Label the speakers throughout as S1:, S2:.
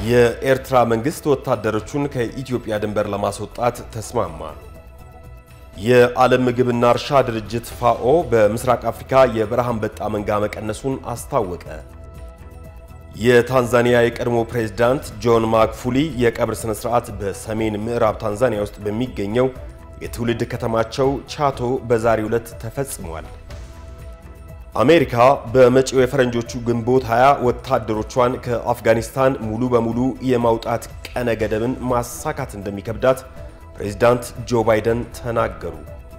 S1: የኤርትራ መንግስት ወታደሮቹን ከኢትዮጵያ ድንበር ለማስወጣት ተስማማ። የዓለም ምግብና እርሻ ድርጅት ፋኦ በምስራቅ አፍሪካ የበረሃ አንበጣ መንጋ መቀነሱን አስታወቀ። የታንዛኒያ የቀድሞ ፕሬዝዳንት ጆን ማግፉሊ የቀብር ሥነ ሥርዓት በሰሜን ምዕራብ ታንዛኒያ ውስጥ በሚገኘው የትውልድ ከተማቸው ቻቶ በዛሬው ዕለት ተፈጽሟል። አሜሪካ በመጪው የፈረንጆቹ ግንቦት 20 ወታደሮቿን ከአፍጋኒስታን ሙሉ በሙሉ የማውጣት ቀነ ገደብን ማሳካት እንደሚከብዳት ፕሬዝዳንት ጆ ባይደን ተናገሩ።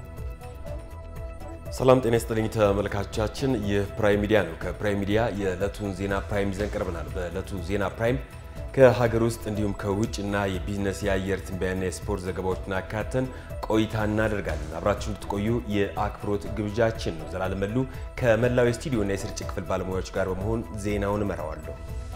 S1: ሰላም ጤና ይስጥልኝ ተመልካቾቻችን፣ ይህ ፕራይም ሚዲያ ነው። ከፕራይም ሚዲያ የዕለቱን ዜና ፕራይም ይዘን ቀርበናል። በዕለቱ ዜና ፕራይም ከሀገር ውስጥ እንዲሁም ከውጭ እና የቢዝነስ የአየር ትንበያና የስፖርት ዘገባዎችን አካተን ቆይታ እናደርጋለን። አብራችሁ እንድትቆዩ የአክብሮት ግብዣችን ነው። ዘላለም መሉ ከመላው የስቱዲዮና የስርጭት ክፍል ባለሙያዎች ጋር በመሆን ዜናውን እመራዋለሁ።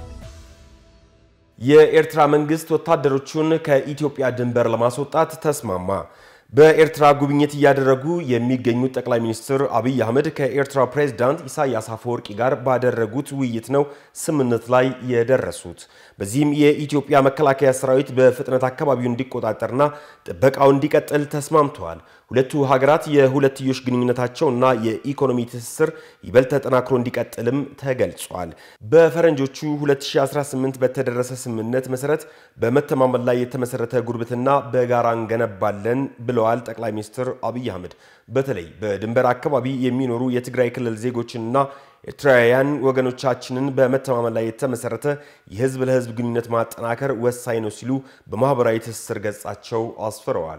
S1: የኤርትራ መንግስት ወታደሮቹን ከኢትዮጵያ ድንበር ለማስወጣት ተስማማ። በኤርትራ ጉብኝት እያደረጉ የሚገኙት ጠቅላይ ሚኒስትር አብይ አህመድ ከኤርትራ ፕሬዝዳንት ኢሳያስ አፈወርቂ ጋር ባደረጉት ውይይት ነው ስምምነት ላይ የደረሱት። በዚህም የኢትዮጵያ መከላከያ ሰራዊት በፍጥነት አካባቢውን እንዲቆጣጠርና ጥበቃው እንዲቀጥል ተስማምተዋል። ሁለቱ ሀገራት የሁለትዮሽ ግንኙነታቸውና የኢኮኖሚ ትስስር ይበልጥ ተጠናክሮ እንዲቀጥልም ተገልጿል። በፈረንጆቹ 2018 በተደረሰ ስምምነት መሰረት በመተማመን ላይ የተመሰረተ ጉርብትና በጋራ እንገነባለን ብለዋል ጠቅላይ ሚኒስትር አብይ አህመድ። በተለይ በድንበር አካባቢ የሚኖሩ የትግራይ ክልል ዜጎችንና ኤርትራውያን ወገኖቻችንን በመተማመን ላይ የተመሰረተ የህዝብ ለህዝብ ግንኙነት ማጠናከር ወሳኝ ነው ሲሉ በማህበራዊ ትስስር ገጻቸው አስፍረዋል።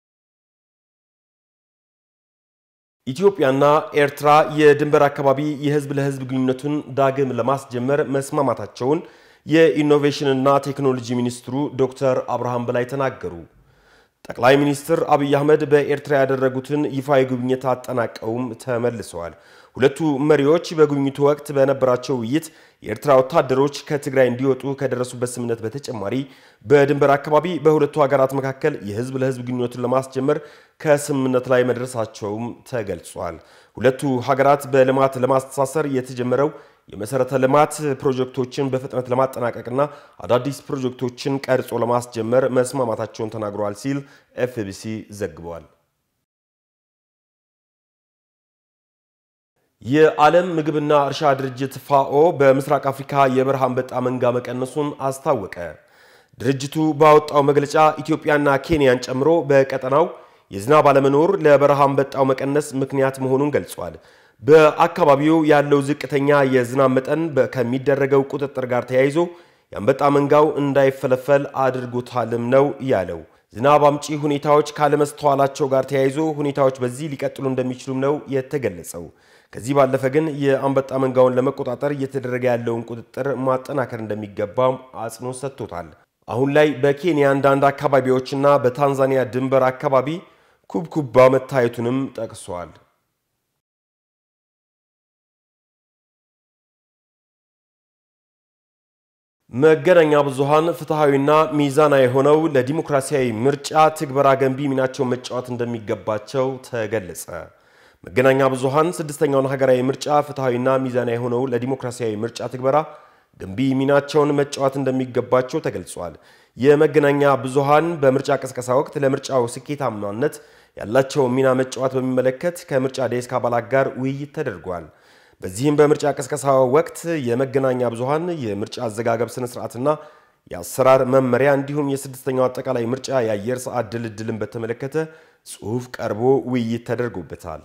S1: ኢትዮጵያና ኤርትራ የድንበር አካባቢ የህዝብ ለህዝብ ግንኙነቱን ዳግም ለማስጀመር መስማማታቸውን የኢኖቬሽንና ቴክኖሎጂ ሚኒስትሩ ዶክተር አብርሃም በላይ ተናገሩ። ጠቅላይ ሚኒስትር አብይ አህመድ በኤርትራ ያደረጉትን ይፋዊ ጉብኝት አጠናቀውም ተመልሰዋል። ሁለቱ መሪዎች በጉብኝቱ ወቅት በነበራቸው ውይይት የኤርትራ ወታደሮች ከትግራይ እንዲወጡ ከደረሱበት ስምምነት በተጨማሪ በድንበር አካባቢ በሁለቱ ሀገራት መካከል የህዝብ ለህዝብ ግንኙነቱን ለማስጀመር ከስምምነት ላይ መድረሳቸውም ተገልጿል። ሁለቱ ሀገራት በልማት ለማስተሳሰር የተጀመረው የመሰረተ ልማት ፕሮጀክቶችን በፍጥነት ለማጠናቀቅና አዳዲስ ፕሮጀክቶችን ቀርጾ ለማስጀመር መስማማታቸውን ተናግረዋል ሲል ኤፍቢሲ ዘግቧል። የዓለም ምግብና እርሻ ድርጅት ፋኦ በምስራቅ አፍሪካ የበረሃ አንበጣ መንጋ መቀነሱን አስታወቀ። ድርጅቱ ባወጣው መግለጫ ኢትዮጵያና ኬንያን ጨምሮ በቀጠናው የዝናብ አለመኖር ለበረሃ አንበጣው መቀነስ ምክንያት መሆኑን ገልጿል። በአካባቢው ያለው ዝቅተኛ የዝናብ መጠን ከሚደረገው ቁጥጥር ጋር ተያይዞ የአንበጣ መንጋው እንዳይፈለፈል አድርጎታልም ነው ያለው። ዝናብ አምጪ ሁኔታዎች ካለመስተዋላቸው ጋር ተያይዞ ሁኔታዎች በዚህ ሊቀጥሉ እንደሚችሉም ነው የተገለጸው። ከዚህ ባለፈ ግን የአንበጣ መንጋውን ለመቆጣጠር እየተደረገ ያለውን ቁጥጥር ማጠናከር እንደሚገባም አጽንኦት ሰጥቶታል። አሁን ላይ በኬንያ አንዳንድ አካባቢዎችና በታንዛኒያ ድንበር አካባቢ ኩብኩባ መታየቱንም ጠቅሷል። መገናኛ ብዙሃን ፍትሐዊና ሚዛናዊ የሆነው ለዲሞክራሲያዊ ምርጫ ትግበራ ገንቢ ሚናቸውን መጫወት እንደሚገባቸው ተገለጸ። መገናኛ ብዙሃን ስድስተኛውን ሀገራዊ ምርጫ ፍትሐዊና ሚዛናዊ የሆነው ለዲሞክራሲያዊ ምርጫ ትግበራ ገንቢ ሚናቸውን መጫወት እንደሚገባቸው ተገልጿል። የመገናኛ ብዙሃን በምርጫ ቅስቀሳ ወቅት ለምርጫው ስኬታማነት ያላቸው ሚና መጫወት በሚመለከት ከምርጫ ዴስክ አባላት ጋር ውይይት ተደርጓል። በዚህም በምርጫ ቅስቀሳ ወቅት የመገናኛ ብዙሃን የምርጫ አዘጋገብ ስነ ስርዓትና የአሰራር መመሪያ እንዲሁም የስድስተኛው አጠቃላይ ምርጫ የአየር ሰዓት ድልድልን በተመለከተ ጽሑፍ ቀርቦ ውይይት ተደርጎበታል።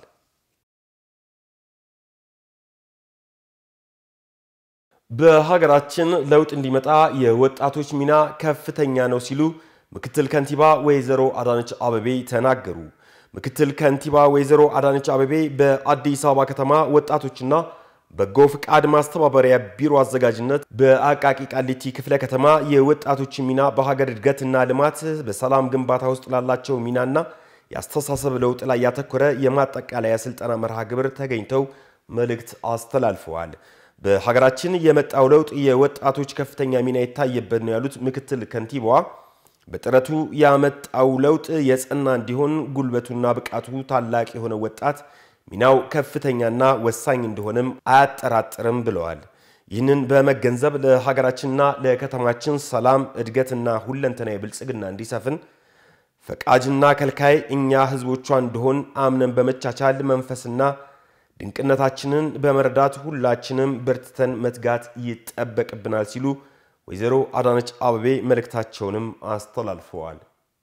S1: በሀገራችን ለውጥ እንዲመጣ የወጣቶች ሚና ከፍተኛ ነው ሲሉ ምክትል ከንቲባ ወይዘሮ አዳነች አበቤ ተናገሩ። ምክትል ከንቲባ ወይዘሮ አዳነች አበቤ በአዲስ አበባ ከተማ ወጣቶችና በጎ ፍቃድ ማስተባበሪያ ቢሮ አዘጋጅነት በአቃቂ ቃሊቲ ክፍለ ከተማ የወጣቶች ሚና በሀገር እድገትና ልማት በሰላም ግንባታ ውስጥ ላላቸው ሚናና የአስተሳሰብ ለውጥ ላይ ያተኮረ የማጠቃለያ ስልጠና መርሃ ግብር ተገኝተው መልእክት አስተላልፈዋል። በሀገራችን የመጣው ለውጥ የወጣቶች ከፍተኛ ሚና የታየበት ነው ያሉት ምክትል ከንቲባዋ በጥረቱ ያመጣው ለውጥ የጸና እንዲሆን ጉልበቱና ብቃቱ ታላቅ የሆነ ወጣት ሚናው ከፍተኛና ወሳኝ እንደሆነም አያጠራጥርም ብለዋል። ይህንን በመገንዘብ ለሀገራችንና ለከተማችን ሰላም፣ እድገትና ሁለንተናዊ ብልጽግና እንዲሰፍን ፈቃጅና ከልካይ እኛ ህዝቦቿ እንደሆን አምነን በመቻቻል መንፈስና ድንቅነታችንን በመረዳት ሁላችንም በርትተን መትጋት ይጠበቅብናል ሲሉ ወይዘሮ አዳነች አቤቤ መልእክታቸውንም አስተላልፈዋል።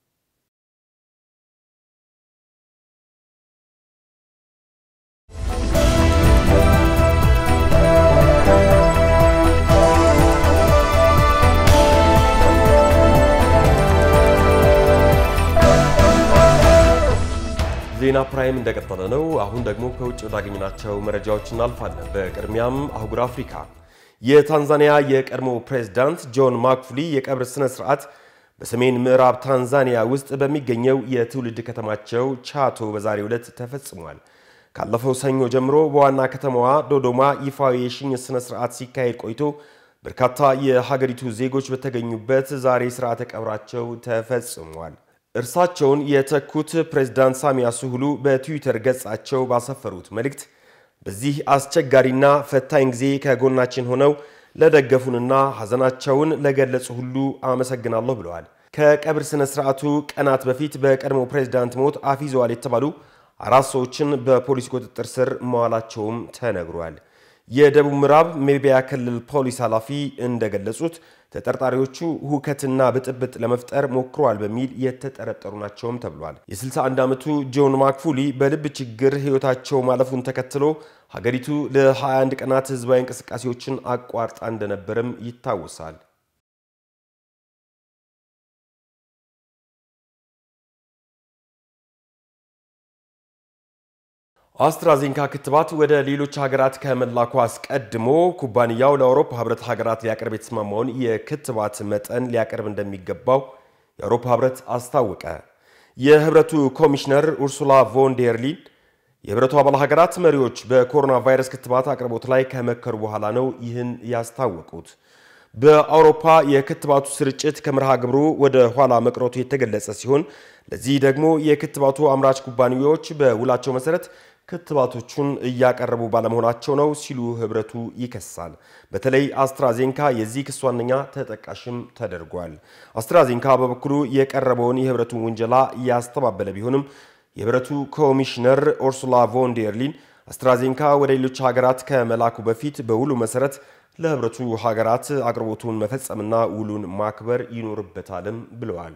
S1: ዜና ፕራይም እንደቀጠለ ነው። አሁን ደግሞ ከውጭ ወዳገኘናቸው መረጃዎች እናልፋለን። በቅድሚያም አህጉር አፍሪካ የታንዛኒያ የቀድሞ ፕሬዝዳንት ጆን ማክፉሊ የቀብር ስነ ስርዓት በሰሜን ምዕራብ ታንዛኒያ ውስጥ በሚገኘው የትውልድ ከተማቸው ቻቶ በዛሬው ዕለት ተፈጽሟል። ካለፈው ሰኞ ጀምሮ በዋና ከተማዋ ዶዶማ ይፋዊ የሽኝት ስነ ስርዓት ሲካሄድ ቆይቶ በርካታ የሀገሪቱ ዜጎች በተገኙበት ዛሬ ስርዓተ ቀብራቸው ተፈጽሟል። እርሳቸውን የተኩት ፕሬዝዳንት ሳሚያ ሱሉሁ በትዊተር ገጻቸው ባሰፈሩት መልእክት በዚህ አስቸጋሪና ፈታኝ ጊዜ ከጎናችን ሆነው ለደገፉንና ሐዘናቸውን ለገለጹ ሁሉ አመሰግናለሁ ብለዋል። ከቀብር ስነ ስርዓቱ ቀናት በፊት በቀድሞ ፕሬዝዳንት ሞት አፊዘዋል የተባሉ አራት ሰዎችን በፖሊስ ቁጥጥር ስር መዋላቸውም ተነግሯል። የደቡብ ምዕራብ ሜቢያ ክልል ፖሊስ ኃላፊ እንደገለጹት ተጠርጣሪዎቹ ሁከትና ብጥብጥ ለመፍጠር ሞክረዋል በሚል የተጠረጠሩ ናቸውም ተብሏል። የ61 ዓመቱ ጆን ማክፉሊ በልብ ችግር ሕይወታቸው ማለፉን ተከትሎ ሀገሪቱ ለ21 ቀናት ህዝባዊ እንቅስቃሴዎችን አቋርጣ እንደነበርም ይታወሳል። አስትራዜንካ ክትባት ወደ ሌሎች ሀገራት ከመላኩ አስቀድሞ ኩባንያው ለአውሮፓ ህብረት ሀገራት ሊያቀርብ የተስማማውን የክትባት መጠን ሊያቀርብ እንደሚገባው የአውሮፓ ህብረት አስታወቀ። የህብረቱ ኮሚሽነር ኡርሱላ ቮን ዴር ሊን የህብረቱ አባል ሀገራት መሪዎች በኮሮና ቫይረስ ክትባት አቅርቦት ላይ ከመከሩ በኋላ ነው ይህን ያስታወቁት። በአውሮፓ የክትባቱ ስርጭት ከመርሃ ግብሩ ወደ ኋላ መቅረቱ የተገለጸ ሲሆን ለዚህ ደግሞ የክትባቱ አምራች ኩባንያዎች በውላቸው መሰረት ክትባቶቹን እያቀረቡ ባለመሆናቸው ነው ሲሉ ህብረቱ ይከሳል። በተለይ አስትራዜንካ የዚህ ክስ ዋነኛ ተጠቃሽም ተደርጓል። አስትራዜንካ በበኩሉ የቀረበውን የህብረቱን ውንጀላ ያስተባበለ ቢሆንም የህብረቱ ኮሚሽነር ኡርሱላ ቮን ዴር ሊን አስትራዜንካ ወደ ሌሎች ሀገራት ከመላኩ በፊት በውሉ መሰረት ለህብረቱ ሀገራት አቅርቦቱን መፈጸምና ውሉን ማክበር ይኖርበታልም ብለዋል።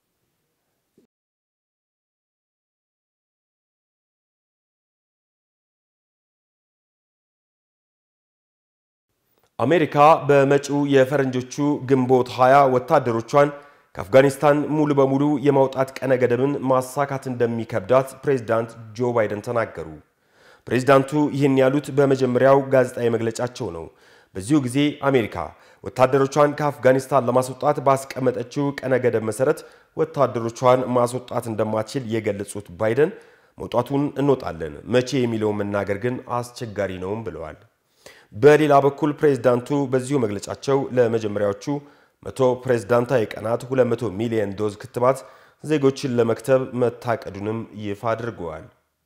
S1: አሜሪካ በመጪው የፈረንጆቹ ግንቦት 20 ወታደሮቿን ከአፍጋኒስታን ሙሉ በሙሉ የማውጣት ቀነ ገደብን ማሳካት እንደሚከብዳት ፕሬዝዳንት ጆ ባይደን ተናገሩ። ፕሬዝዳንቱ ይህን ያሉት በመጀመሪያው ጋዜጣዊ መግለጫቸው ነው። በዚሁ ጊዜ አሜሪካ ወታደሮቿን ከአፍጋኒስታን ለማስወጣት ባስቀመጠችው ቀነ ገደብ መሰረት ወታደሮቿን ማስወጣት እንደማትችል የገለጹት ባይደን መውጣቱን እንወጣለን፣ መቼ የሚለውን መናገር ግን አስቸጋሪ ነውም ብለዋል። በሌላ በኩል ፕሬዝዳንቱ በዚሁ መግለጫቸው ለመጀመሪያዎቹ መቶ ፕሬዝዳንታዊ ቀናት 200 ሚሊዮን ዶዝ ክትባት ዜጎችን ለመክተብ መታቀዱንም ይፋ አድርገዋል።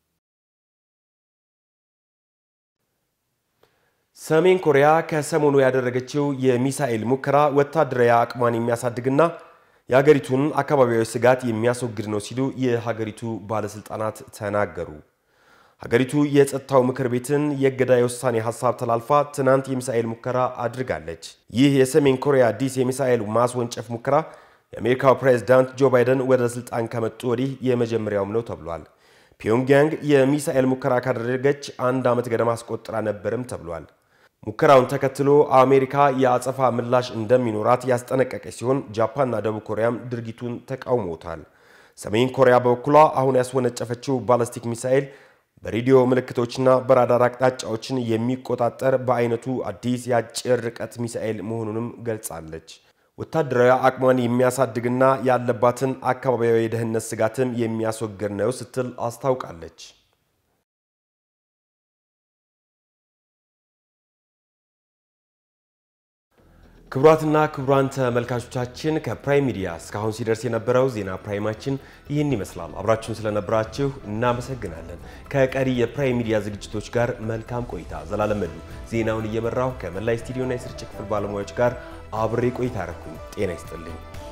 S1: ሰሜን ኮሪያ ከሰሞኑ ያደረገችው የሚሳኤል ሙከራ ወታደራዊ አቅሟን የሚያሳድግና የሀገሪቱን አካባቢያዊ ስጋት የሚያስወግድ ነው ሲሉ የሀገሪቱ ባለስልጣናት ተናገሩ። ሀገሪቱ የጸጥታው ምክር ቤትን የእገዳ የውሳኔ ሀሳብ ተላልፋ ትናንት የሚሳኤል ሙከራ አድርጋለች። ይህ የሰሜን ኮሪያ አዲስ የሚሳኤል ማስወንጨፍ ሙከራ የአሜሪካው ፕሬዝዳንት ጆ ባይደን ወደ ስልጣን ከመጡ ወዲህ የመጀመሪያውም ነው ተብሏል። ፒዮንግያንግ የሚሳኤል ሙከራ ካደረገች አንድ ዓመት ገደማ አስቆጥራ ነበርም ተብሏል። ሙከራውን ተከትሎ አሜሪካ የአጸፋ ምላሽ እንደሚኖራት ያስጠነቀቀች ሲሆን ጃፓንና ደቡብ ኮሪያም ድርጊቱን ተቃውሞታል። ሰሜን ኮሪያ በበኩሏ አሁን ያስወነጨፈችው ባለስቲክ ሚሳኤል በሬዲዮ ምልክቶችና በራዳር አቅጣጫዎችን የሚቆጣጠር በአይነቱ አዲስ የአጭር ርቀት ሚሳኤል መሆኑንም ገልጻለች። ወታደራዊ አቅሟን የሚያሳድግና ያለባትን አካባቢያዊ የደህንነት ስጋትም የሚያስወግድ ነው ስትል አስታውቃለች። ክቡራትና ክቡራን ተመልካቾቻችን ከፕራይም ሚዲያ እስካሁን ሲደርስ የነበረው ዜና ፕራይማችን ይህን ይመስላል። አብራችሁን ስለነበራችሁ እናመሰግናለን። ከቀሪ የፕራይም ሚዲያ ዝግጅቶች ጋር መልካም ቆይታ። ዘላለም መሉ ዜናውን እየመራው ከመላይ ስቱዲዮና የስርጭት ክፍል ባለሙያዎች ጋር አብሬ ቆይታ አረኩኝ። ጤና ይስጥልኝ።